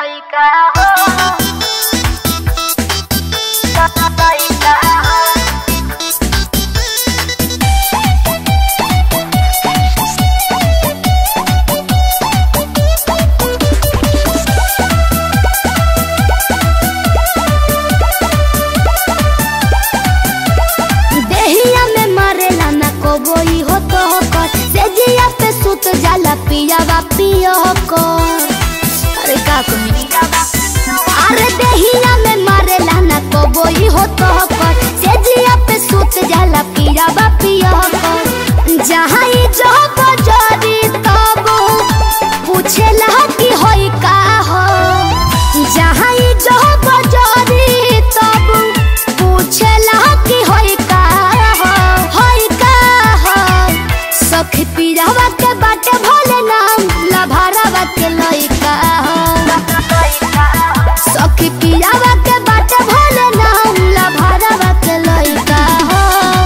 लइका हो लइका हो देहिया में मरेला ना कोबोई हो तो कर से जिया पे सुत जाला पियावा पियो कर अरे का कही अरे देहिया में मरेला ना कोबोई हो तो कर से जिया पे सुत जाला पियावा पियो कर जहाँ ई जो बजारी तब पूछेला कि होई का हो जहाँ ई जो बजारी तब पूछेला कि होई का हो होई का हो सखी पीरावा के बाटे भोले नाम लभारावा के लइका हो सखी पीरावा के बाटे भोले नाम लभारावा के लइका हो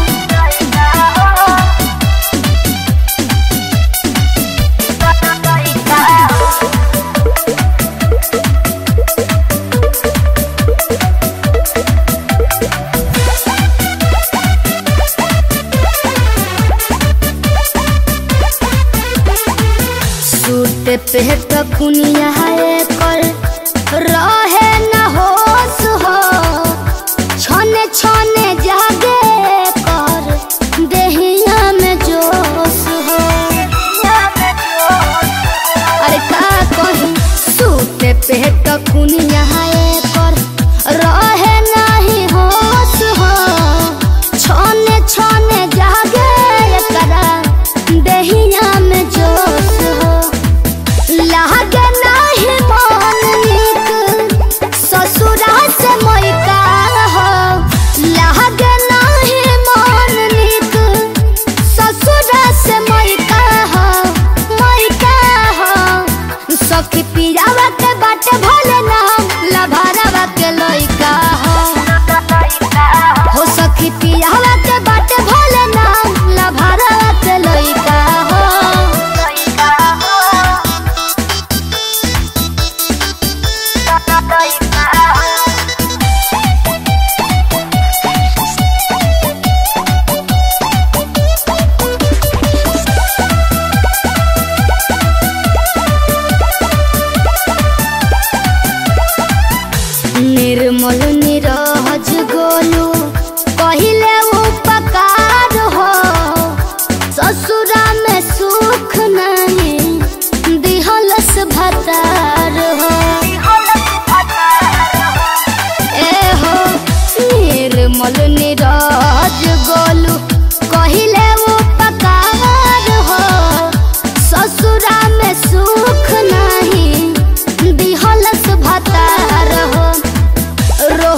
सूट पे कखुनिया है कर रहे न होश हो छने छने जागे कर देहिया में जोश हो अरे का कही सूट पे कखुनिया है कर रहे नहीं होश हो छने छने जागे करा देहिया में जोश हो लागे नाही मन नीक ससुरा से मोइका हो लागे नाही मन नीक ससुरा से मोइका हो मोइका हो सखी पियावा के बाटे भोले नाम लभारावा के लइका हो हो सखी पियावा के बाटे भोले नाम लभारावा के लइका हो निर्मल निरहज गोलू पहिले उपकार हो ससुरा में सुख नहीं दिहलस भतार हो ए हो निर्मल निरहज गोलू कहिले उपकार हो ससुरा में सुख नहीं दिहलस भतार हो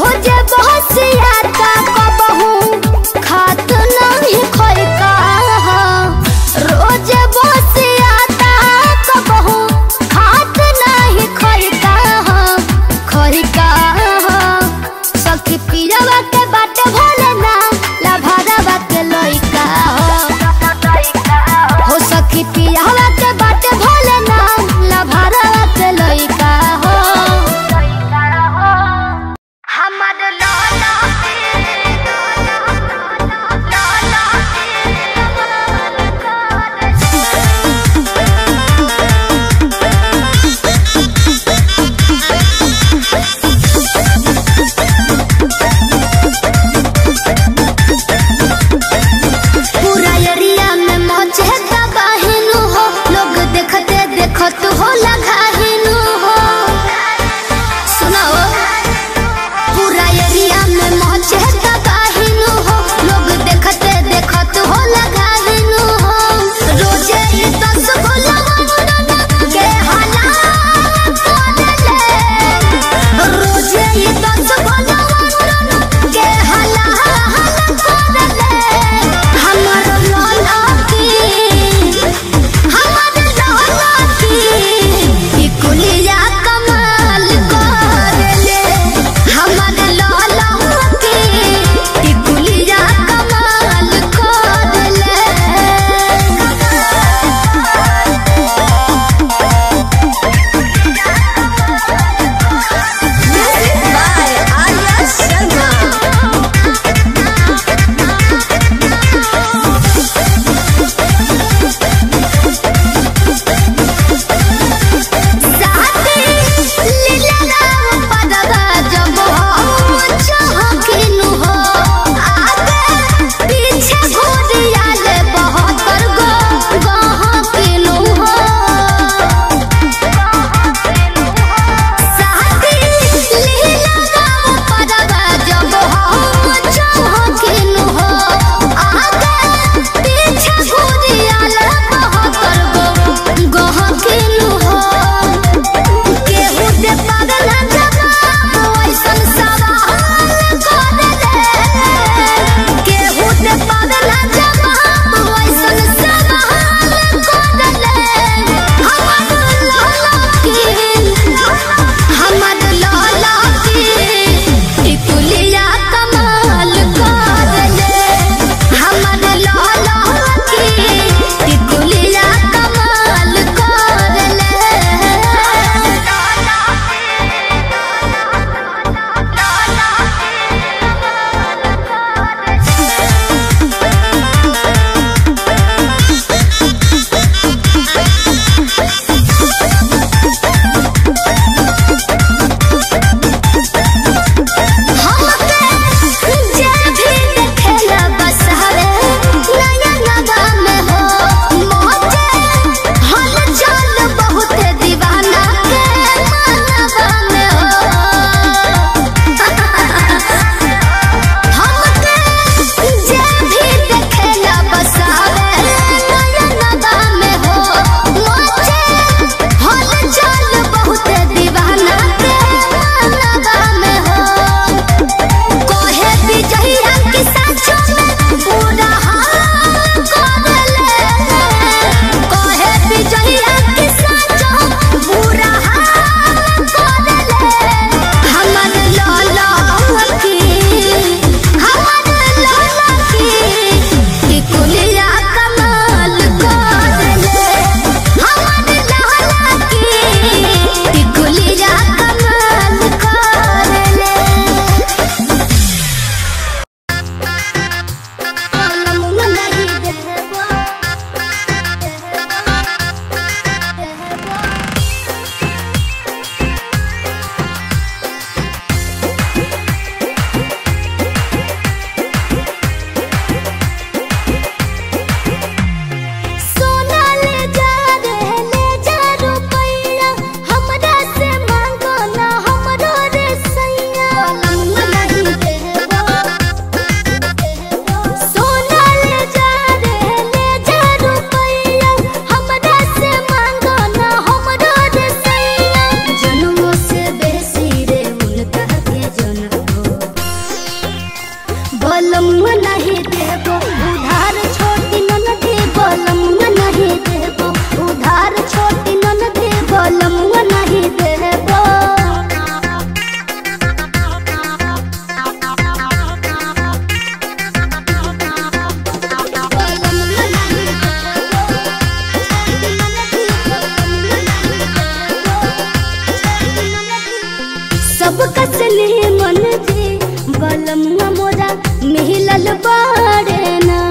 सब कसने मन जी बलमुआ मोरा मिलल बारे ना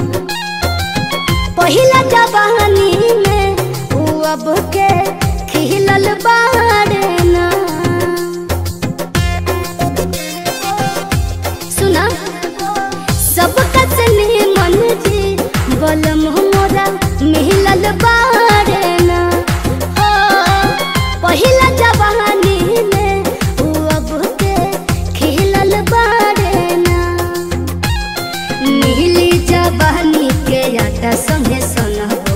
पहिला जवानी में ऊ अब के खिलल बारे ना सुना सब कसने मन जी बलम मोरा मिलल बारे ना हो पहिला जवानी में ऊ अब के खिलल बारे ना नीली जवानी के आटा संगे सनबो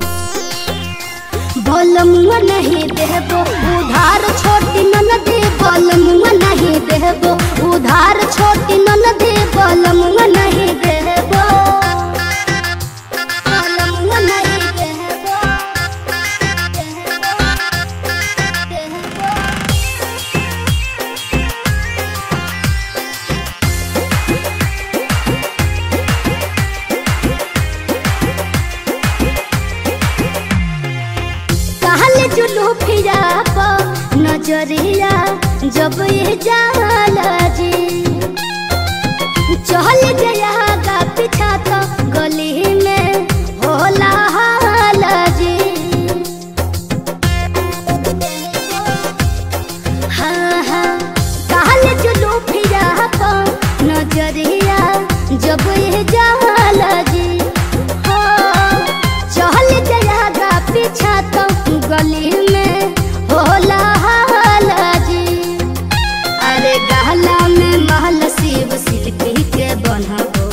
बलमुआ नहीं देबो उधार छोटी नन दे बलमुआ नहीं देबो उधार छोटी नन दे बलमुआ नहीं देबो बलमुआ नहीं देबो देबो कहल जुलू फिरा प नजरिया जब ये जाला जी चल गया गा पीछा तो गली में होला हाला जी हाँ हाँ कहल जुलू फिरा प नजरिया जब ये जाला जी हाँ चल जाएगा पीछा तो गली में होला हाला जी अरे गहला में महल शिव शिल्पी के बनबो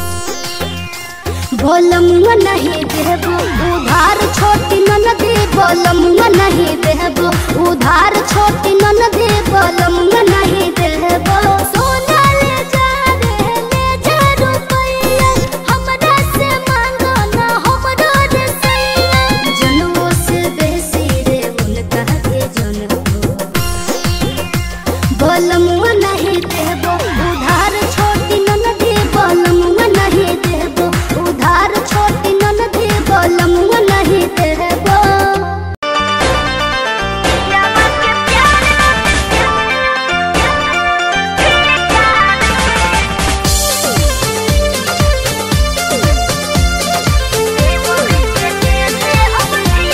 बोलमुआ नहीं देबो उधार छोटी नन दे बोलमुआ नहीं देबो उधार छोटी नन दे बोलमुआ नहीं देबो सोना ले जा रे ले जा रुपैया हमरा से मांगो ना हमरो रे सैया जनवो से बेसी रे उनका के जनबो बलमुआ नहीं देबो उधार छोटी नन दे बलमुआ नहीं देबो उधार छोटी नन दे बलमुआ नहीं देबो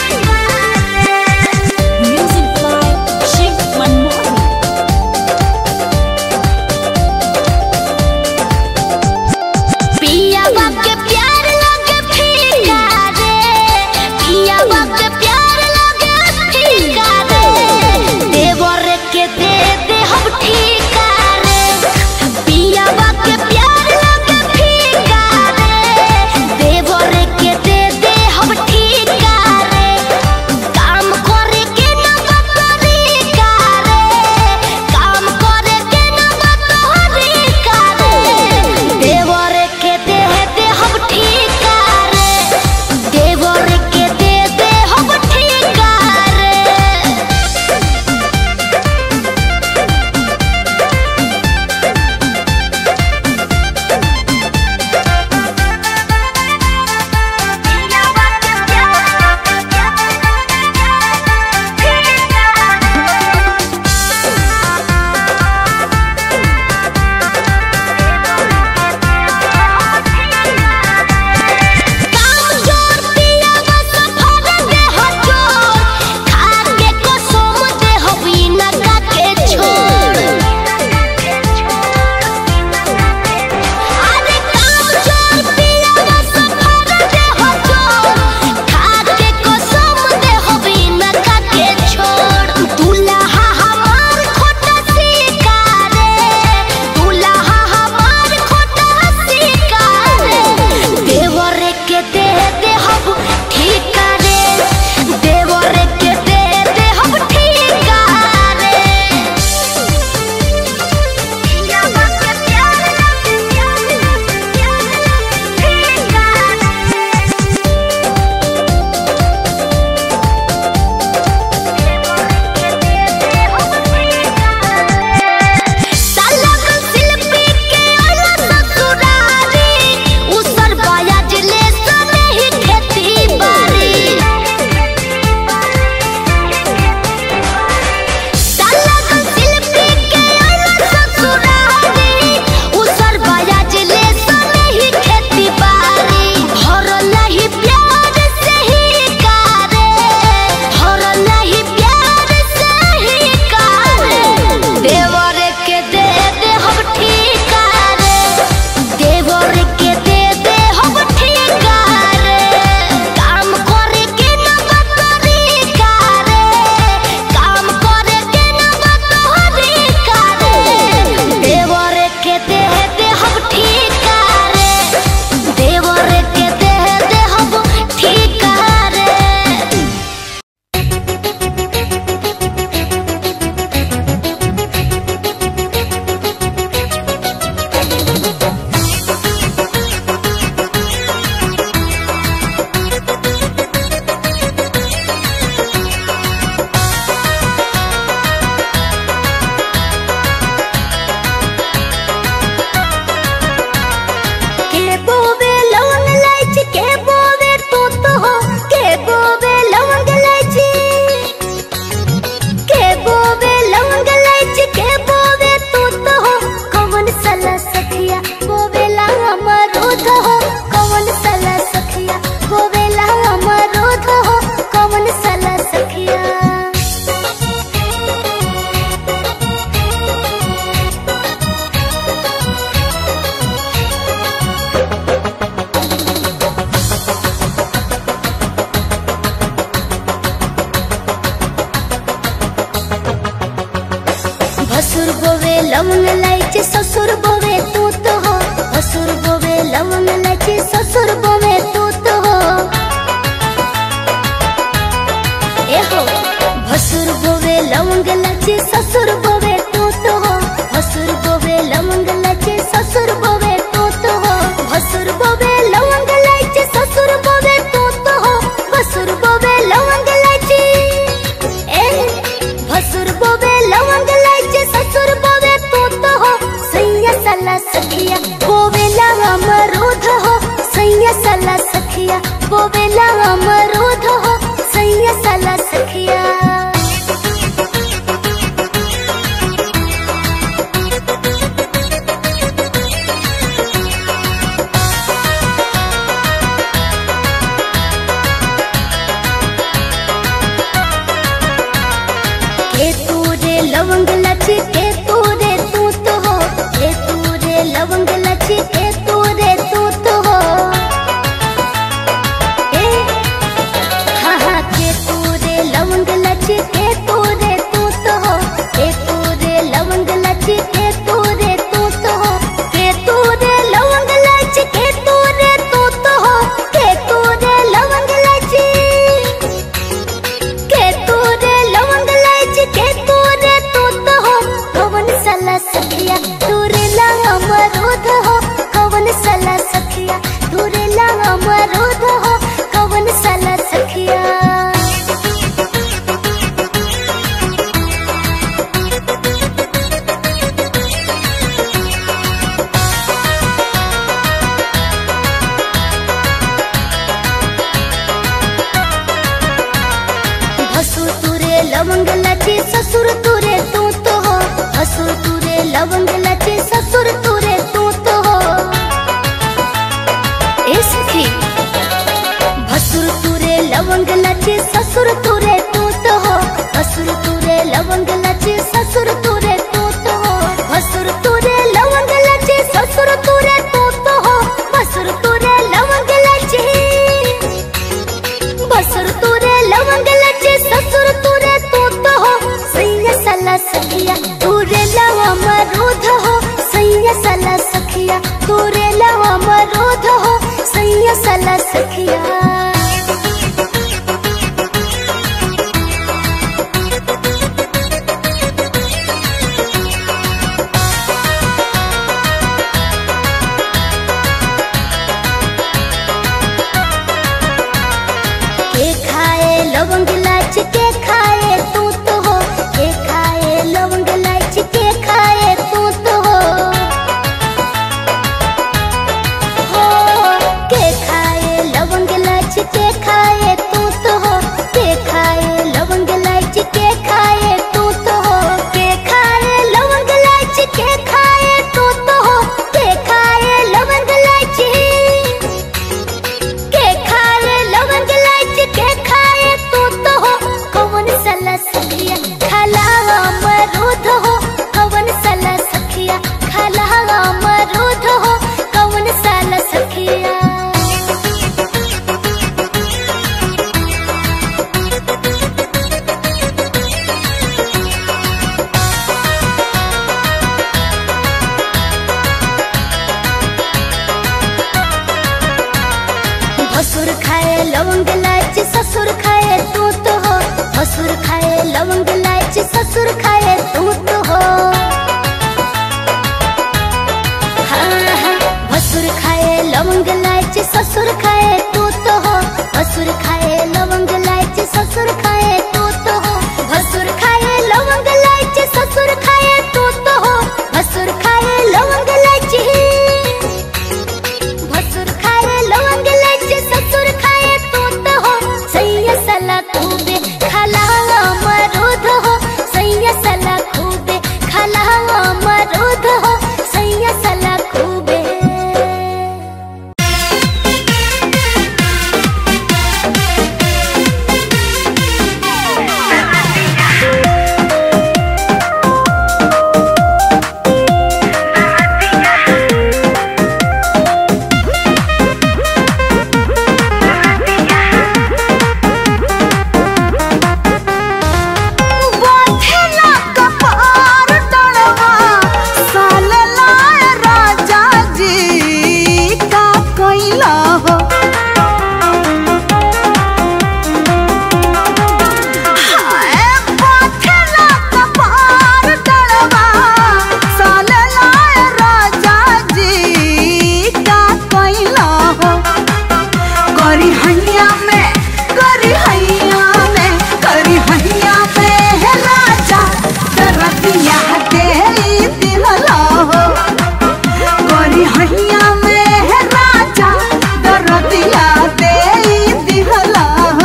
Music by Shiv Manmohan. भसुर बोवे लवंग लाइचे ससुर बोवे तू तो हो भसुर बोवे लवंग लाइचे ससुर बोवे तू तो हो ए हो भसुर बोवे लवंग लाइचे ससुर बोवे तू तो हो भसुर बोवे लवंग लाइचे ससुर बोवे तू तो हो भसुर बोवे लवंग लाइचे ससुर बोवे तू तो हो भसुर बोवे लवंग लाइचे ए भसुर बोवे लवंग लाइचे ससुर बोवे तू तो हो सैया सला सखिया बोवे लावा मरूद हो सैया सला सखिया बोवे लावा मरूद हो सैया सला सखिया के तू रे लवंग लची के तू रे तू तो हो के तू रे लवंग लची के तू रे तू तो हो ए हा हा के तू रे लवंग लची के तू रे तू तो हो के तू रे लवंग लची के तू रे तू तो हो के तू रे लवंग लची के तू रे तू तो हो के तू रे लवंग लची के तू रे लवंग लाइच के तू रे तू तो हो कवन सला सखिया तू रे ला अमरूद हो कवन सला सखिया तू रे ला अमरूद हो कवन सला सखिया भसुर तुरे लवंग लचे ससुर तुरे तू तो हो भसुर तुरे लवंग लचे ससुर तुरे तू तो हो ए सखी भसुर तुरे लवंग लचे ससुर तुरे तू तो हो भसुर तुरे लवंग लचे ससुर तुरे तू तो हो भसुर तुरे लवंग लचे ससुर तुरे तू तो हो भसुर तुरे लवंग लचे बसर तुरे लवंग लचे ससुर तुरे तू तो हो सैया सला सखिया तुरे लवा मरूद हो सैया सला सखिया तुरे लवा मरूद हो सैया सला सखिया के खाए लवंग लाच के खाए तू तो हो के खाए लवंग लाच के खाए तू तो हो हो के खाए लवंग लाच के खाए तू तो हो के खाए लवंग लाच के खाए तू तो हो के खाए लवंग लाच के खाए तू तो हो के खाए लवंग लाच के खाए लवंग लाइच के खाए तू तो हो कवन सला सखिया खाला अमरूद हो कवन सला सखिया खाला अमरूद हो कवन सला सखिया भसुर खाए लवंग लाइच ससुर खाए तू तो हो भसुर खाए लवंग लाइच ससुर खाए तू तो हो हाँ, हाँ, भसुर खाए लवंग लाइच ससुर खाए तू तो हो भसुर खाए लवंग लाइच ससुर खाए तू तो हो भसुर खाए लवंग लाइच ससुर खाए तू तो हो भसुर खाए लवंग लाइच भसुर खाए लवंग लाइचे ससुर खाए तू तो हो सैया सला तू बे खाला दरदिया दे दिहला हो गोरी हैया में है राजा दरदिया दे दिहला हो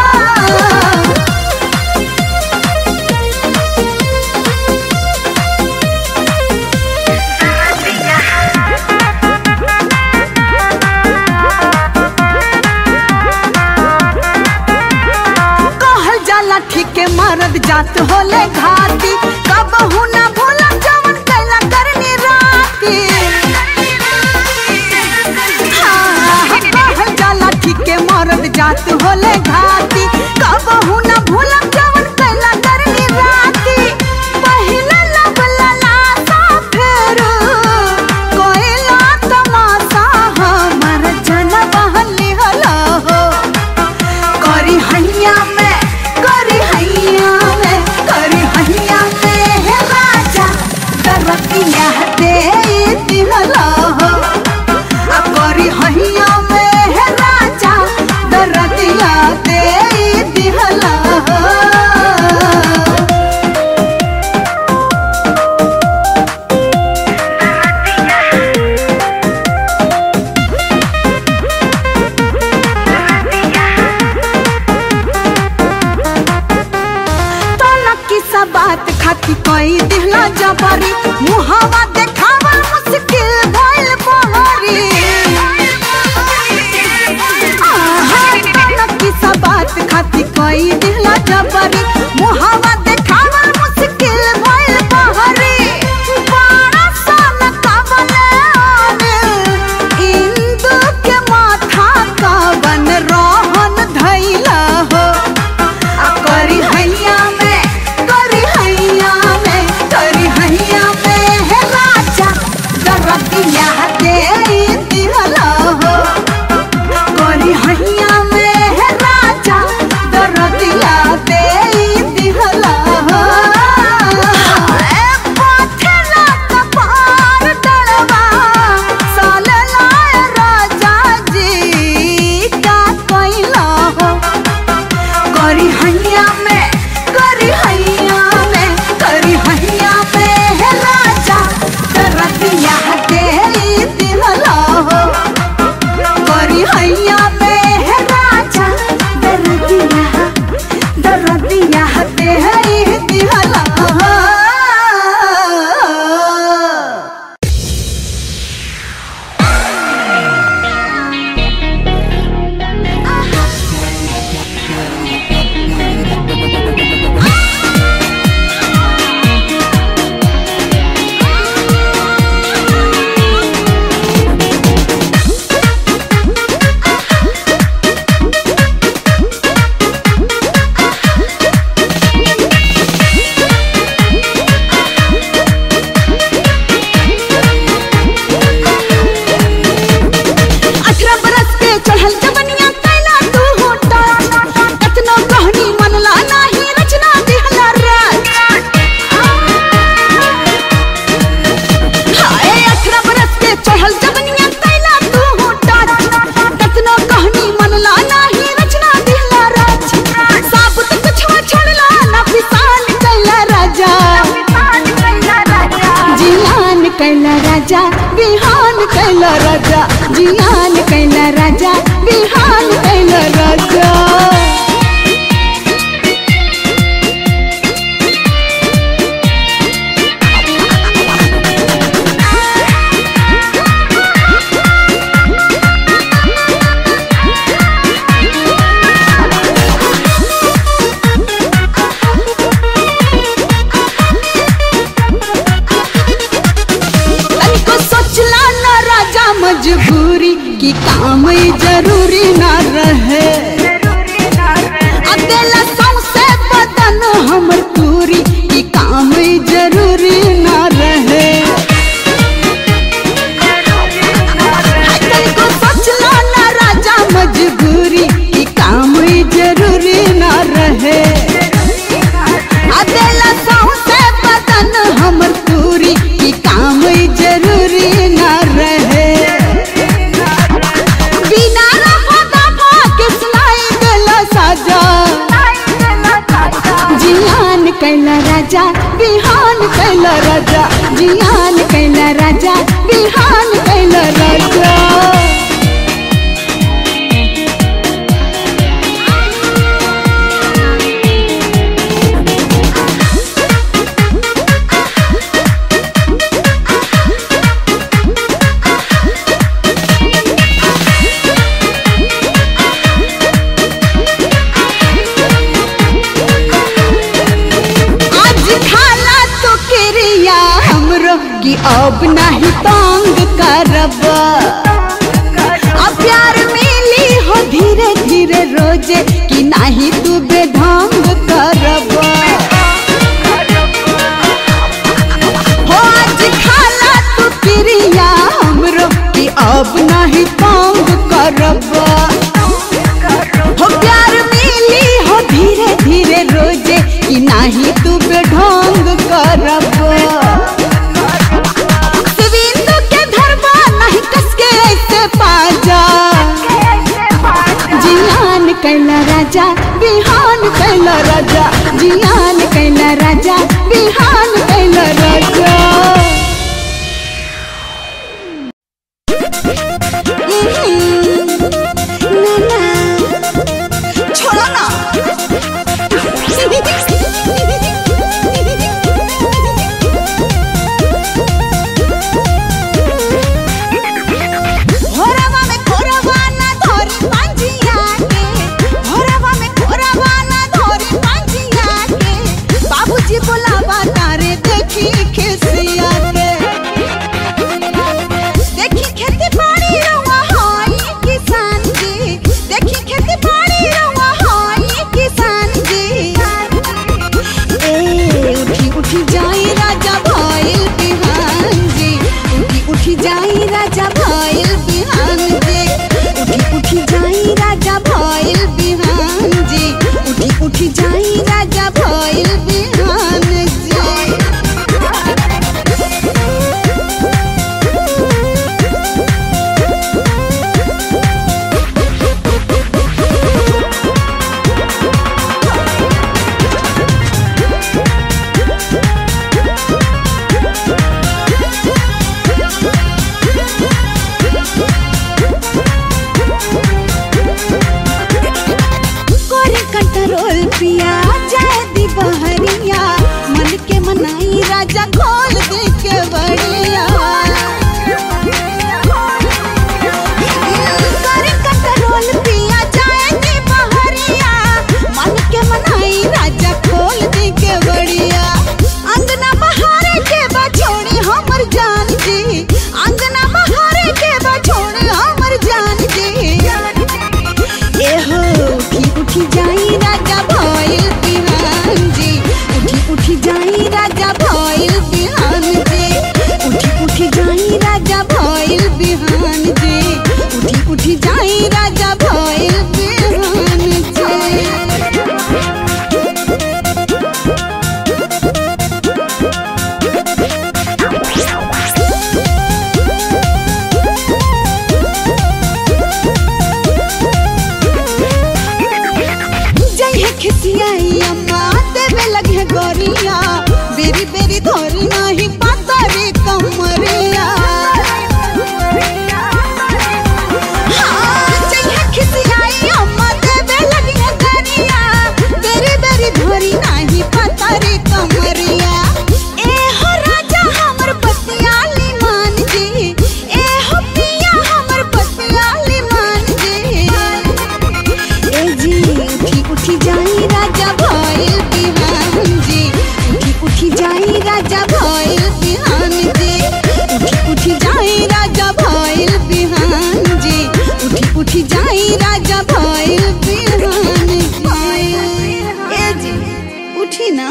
कहल जाला ठीके मरद जात होले घाती कबहू ना भूला जवन कैला करनी राती हाँ, कहल जाला ठीके मरद जात होले घाती कबहू ना भूला जवन कैला करनी राती पहिला लब ललासा फेर कोइला तमाशा हमर जन बहली हला हो करी हैया में करी हैया में करी हैया में हे राजा दरतिया दे दिहला हो आ करी हैया में हे राजा दरतिया दे दिहला हो तोलकी सा बात खाती कोई दिहला जबरी मुहावा देखावा मुश्किल भइल बहरी आहा, तोलकी सा बात खाती कोई दिहला जबरी मुहावा देखावा मुश्किल भइल बहरी बड़ा सन काबले आने इंदु के माथा कावन रोहन धैला हो आ करी हैया में करी हैया में करी हैया में हे राजा दरदिया दे दिहला हो करी हैया में हे राजा दरदिया दे दिहला हो ए पाथला कपार डलवा साले लाए राजा जी का कैला हो करी हैया में करी हैया में करी हैया में हे राजा दरदिया दे दिहला हो करी हैया में हे राजा दरदिया दरदिया दे दिहला हो अठारह बरस के चढ़ल जवनिया कैला तू होटा कतनो कहनी मनला नाही रचना दिहला राज हाय अठारह बरस के चढ़ल जवनिया कैला तू होटा कतनो कहनी मनला नाही रचना दिहला राज साबुत कुछ छोड़ला ना फिसान कैला राजा जियान कैला राजा बिहान कैला राजा जियान कैला राजा बिहान कैला राजा तनिको सोचला ना राजा मजबूरी की काम ई जरूरी ना रहे अकेला सौंसे बदन हमर पूरी की काम ई जरूरी ना रहे हाय तनिको सोचला ना राजा मजबूरी की काम ई जरूरी ना रहे अकेला सौंसे बदन हमर पूरी की काम ई जरूरी ना रहे बिना रफा दफा के सुनाई देला साजा जियान कैला राजा बिहान कैला कैला राजा जियान कैला राजा बिहान कैला राजा आज खाला तो क्रिया हमरो की अब नहीं तंग करब अब प्यार मिली हो धीरे धीरे रोजे कि नहीं तू बेढंग करब हो आज खाला तू क्रिया हमरो की अब नहीं तंग करब हो प्यार मिली हो धीरे धीरे रोजे कि नाही तू बेढंग करब शिविंदु के धरबा नहीं कसके ऐसे पाजा जियान कैला राजा बिहान कैला राजा जियान कैला राजा बिहान कैला राजा छोड़ो ना भोरवा में खोरवा ना धोरी पांजिया के भोरवा में खोरवा ना धोरी पांजिया के बाबूजी बुलावा तारे देखी खेसिया के देखी खेती बाड़ी रवा हाई किसान जी देखी खेती बाड़ी रवा हाई किसान जी ए उठी उठी जाई राजा भइल बिहान जी उठी उठी जाई राजा भइल बिहान जी उठी उठी जाई राजा भइल बिहान जी उठी उठी जाई राजा भइल बिहान जी करे कंट्रोल पिया जाए दी बहरिया मन के मनाई राजा खोल दे के बड़िया करे कंट्रोल पिया जाए दी बहरिया मन के मनाई राजा खोल दे के बड़िया अंगना बहारे के बछोड़ी हमर जान जी अंगना बहारे के बछोड़ी हमर जान जी एहो उठी उठी जाई राजा भइल बिहान जी उठी उठी जाई राजा भइल बिहान जी उठी उठी जाई राजा भइल बिहान जी उठी उठी जाई राजा भइल बिहान जी जय है खिसियाई अम्मा देवे लगे गोरिया बेरी बेरी धोरी नाही पाता रे कमरिया हाँ, जय है खिसियाई अम्मा देवे लगे गोरिया बेरी बेरी धोरी नाही पाता रे कमरिया ए हो राजा हमर बतियाली मान जी ए हो पिया हमर बतियाली मान जी ए जी उठी उठी जाई राजा भइल बिहान जी उठी उठी जाई राजा भइल बिहान जी उठी उठी जाई राजा भइल बिहान जी उठी उठी जाई राजा भइल बिहान जी ए जी उठी ना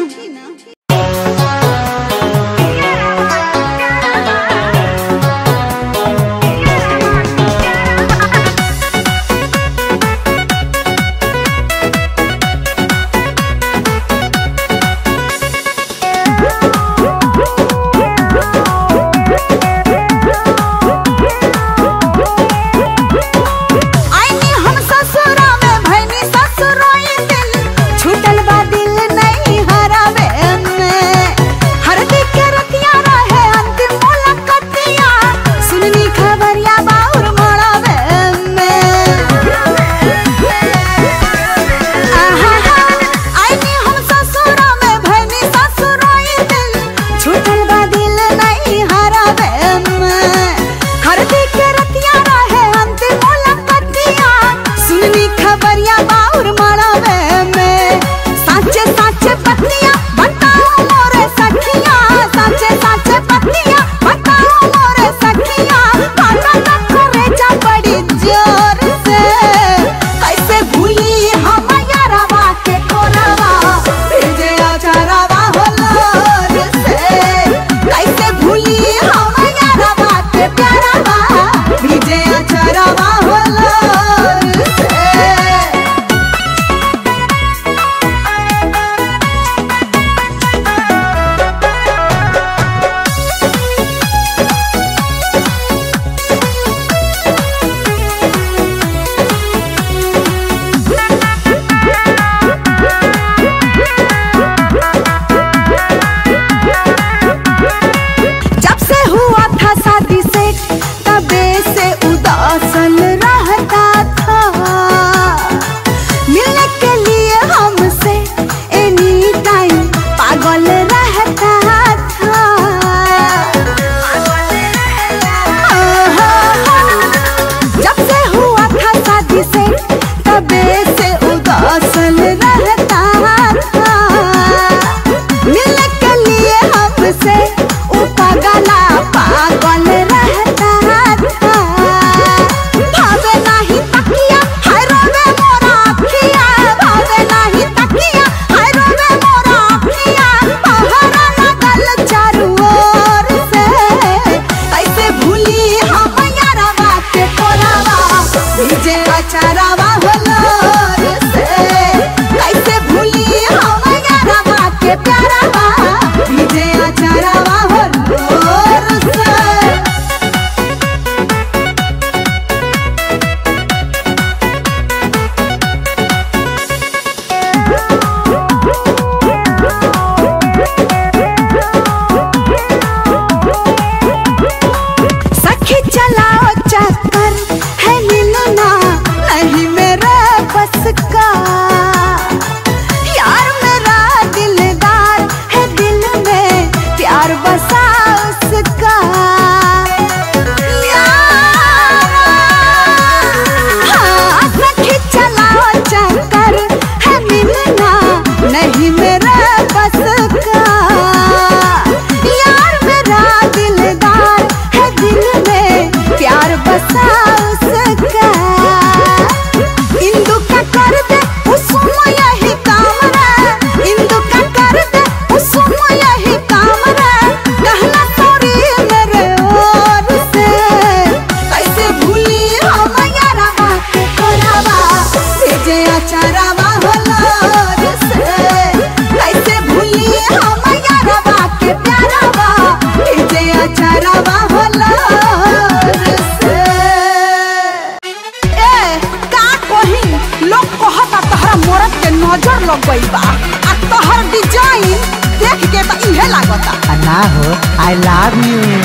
हो आई लव यू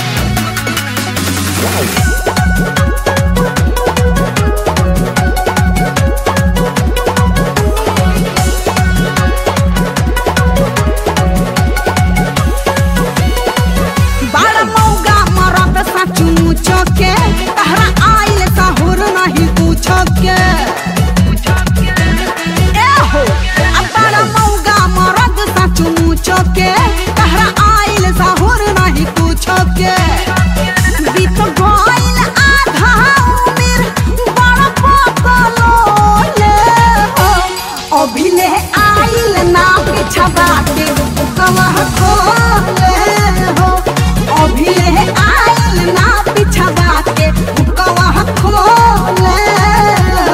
बड़ा मौगा मरद साचू मुचो के तहरा आइल साहुर नहीं पूछो के ए हो अब बड़ा मौगा मरद साचू मुचो के तहरा आइल साहुर नहीं पूछो के बीत गइल आधा उमिर बड़ा पकलो ले हो अभिले आइल ना पिछवा के कमह खोले हो अभिले आइल ना पिछवा के कमह खोले हो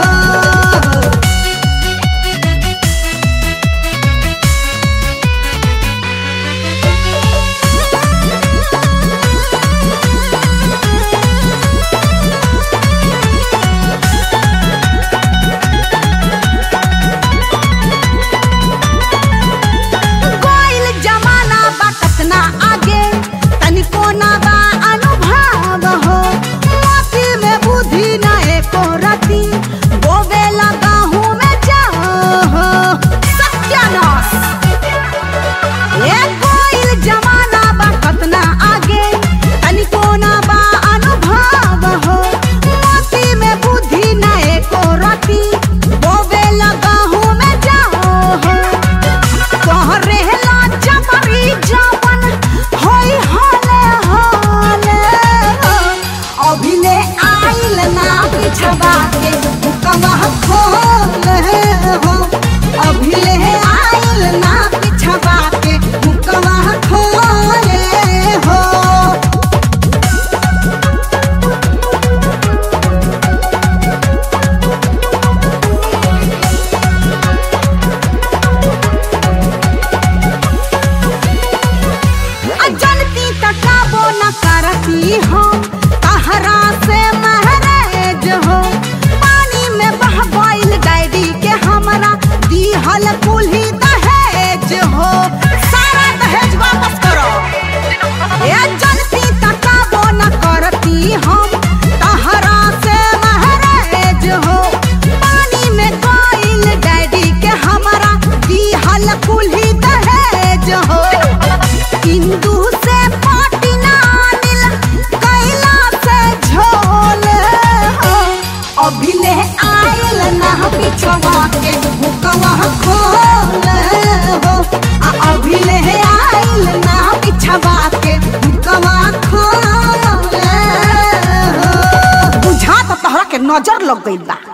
कोइल जमाना बा कतना आगे तनिको ना बा अनुभव हो मोती में बुद्धि ना एको रति बोवे लगा हूँ मैं जाओ हो सत्यानाश ए कोइल जमाना बा कतना आगे तनिको ना बा अनुभव हो मोती में बुद्धि ना एको रति बोवे लगा हूँ मैं जाओ हो तोहरे ला जमरी जवन होई हाले हाले अभिले आइल ना पिछवा के कमह खोले हो अभिले आइल ना पिछवा के कमह खोले हो अजनती तकाबो न करती हो तहरा से महरेज हो पानी में बह गइल डायरी के हमरा दीहल कुल्ही दहेज हो सारा दहेज वापस करो ए जनती तकाबो न करती हम तहरा से महरेज हो पानी में गइल डायरी के हमरा दीहल कुल्ही दहेज हो हिंदू से पाटी नानिल कैला से झोल हो अभिले आयल ना पिछवा के हुकवा खोल हो आ अभिले आयल ना पिछवा के हुकवा खोल हो बुझा तो तहरा के नजर लग गइल बा